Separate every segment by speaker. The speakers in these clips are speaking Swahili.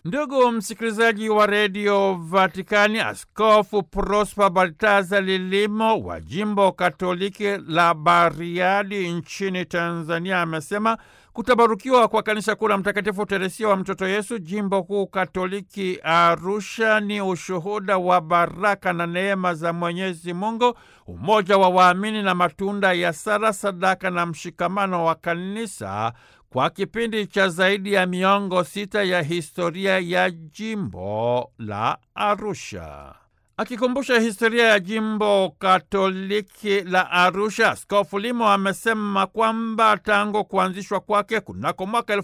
Speaker 1: Ndugu msikilizaji wa redio Vatikani, Askofu Prosper Baltaza Lilimo wa jimbo Katoliki la Bariadi nchini Tanzania amesema kutabarukiwa kwa kanisa kuu la Mtakatifu Teresia wa Mtoto Yesu jimbo kuu Katoliki Arusha ni ushuhuda wa baraka na neema za Mwenyezi Mungu, umoja wa waamini na matunda ya sala, sadaka na mshikamano wa kanisa kwa kipindi cha zaidi ya miongo sita ya historia ya jimbo la Arusha. Akikumbusha historia ya jimbo Katoliki la Arusha, Askofu Limo amesema kwamba tangu kuanzishwa kwake kunako mwaka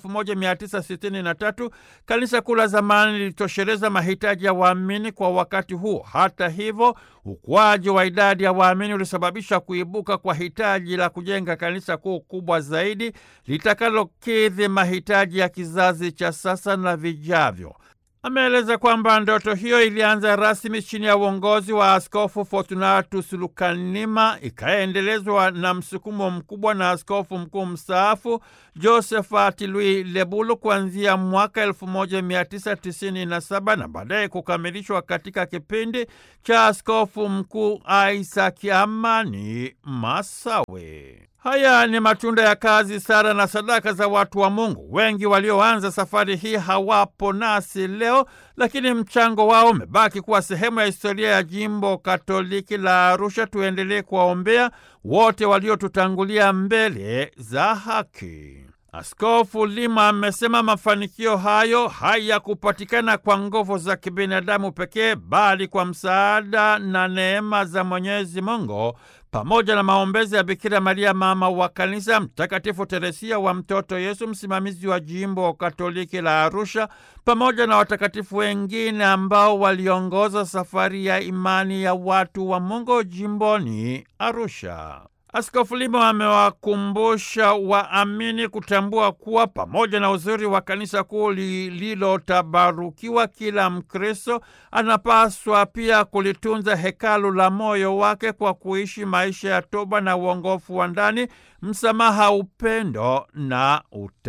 Speaker 1: 1963 kanisa kuu la zamani lilitosheleza mahitaji ya waamini kwa wakati huo. Hata hivyo, ukuaji wa idadi ya waamini ulisababisha kuibuka kwa hitaji la kujenga kanisa kuu kubwa zaidi litakalokidhi mahitaji ya kizazi cha sasa na vijavyo. Ameeleza kwamba ndoto hiyo ilianza rasmi chini ya uongozi wa Askofu Fortunatus Lukanima, ikaendelezwa na msukumo mkubwa na askofu mkuu mstaafu Josephat Louis Lebulu kuanzia mwaka 1997 na baadaye kukamilishwa katika kipindi cha askofu mkuu Isaac Amani Masawe. Haya ni matunda ya kazi, sala na sadaka za watu wa Mungu. Wengi walioanza safari hii hawapo nasi leo, lakini mchango wao umebaki kuwa sehemu ya historia ya jimbo Katoliki la Arusha. Tuendelee kuwaombea wote waliotutangulia mbele za haki. Askofu Lima amesema mafanikio hayo hayakupatikana kwa nguvu za kibinadamu pekee, bali kwa msaada na neema za Mwenyezi Mungu pamoja na maombezi ya Bikira Maria mama wa Kanisa, Mtakatifu Teresia wa Mtoto Yesu, msimamizi wa jimbo Katoliki la Arusha, pamoja na watakatifu wengine ambao waliongoza safari ya imani ya watu wa Mungu jimboni Arusha. Askofu Limo amewakumbusha waamini kutambua kuwa pamoja na uzuri wa kanisa kuu lililotabarukiwa, kila Mkristo anapaswa pia kulitunza hekalu la moyo wake kwa kuishi maisha ya toba na uongofu wa ndani, msamaha, upendo na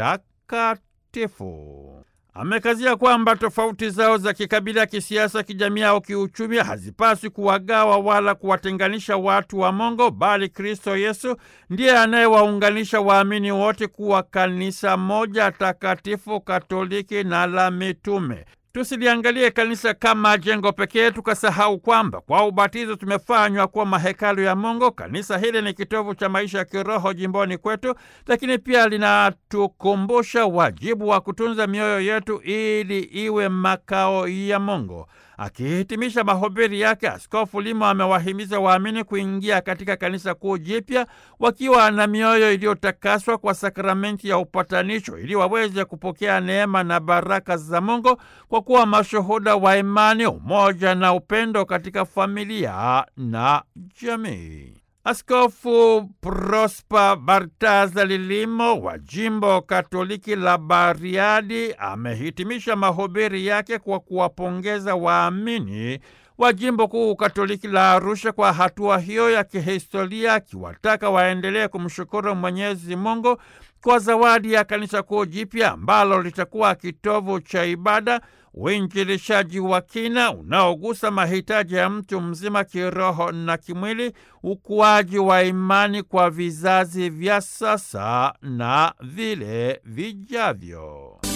Speaker 1: utakatifu. Amekazia kwamba tofauti zao za kikabila, kisiasa, kijamii au kiuchumi hazipaswi kuwagawa wala kuwatenganisha watu wa Mungu, bali Kristo Yesu ndiye anayewaunganisha waamini wote kuwa kanisa moja takatifu, katoliki na la mitume. Tusiliangalie kanisa kama jengo pekee tukasahau kwamba kwa ubatizo tumefanywa kuwa mahekalu ya Mungu. Kanisa hili ni kitovu cha maisha ya kiroho jimboni kwetu, lakini pia linatukumbusha wajibu wa kutunza mioyo yetu ili iwe makao ya Mungu. Akihitimisha mahubiri yake, Askofu Limo amewahimiza waamini kuingia katika kanisa kuu jipya wakiwa na mioyo iliyotakaswa kwa sakramenti ya upatanisho ili waweze kupokea neema na baraka za Mungu kwa kuwa mashuhuda wa imani, umoja na upendo katika familia na jamii. Askofu Prosper Baltaza Lilimo wa jimbo Katoliki la Bariadi amehitimisha mahubiri yake kwa kuwapongeza waamini wa jimbo kuu Katoliki la Arusha kwa hatua hiyo ya kihistoria, akiwataka waendelee kumshukuru Mwenyezi Mungu kwa zawadi ya kanisa kuu jipya ambalo litakuwa kitovu cha ibada, uinjilishaji wa kina unaogusa mahitaji ya mtu mzima kiroho na kimwili, ukuaji wa imani kwa vizazi vya sasa na vile vijavyo.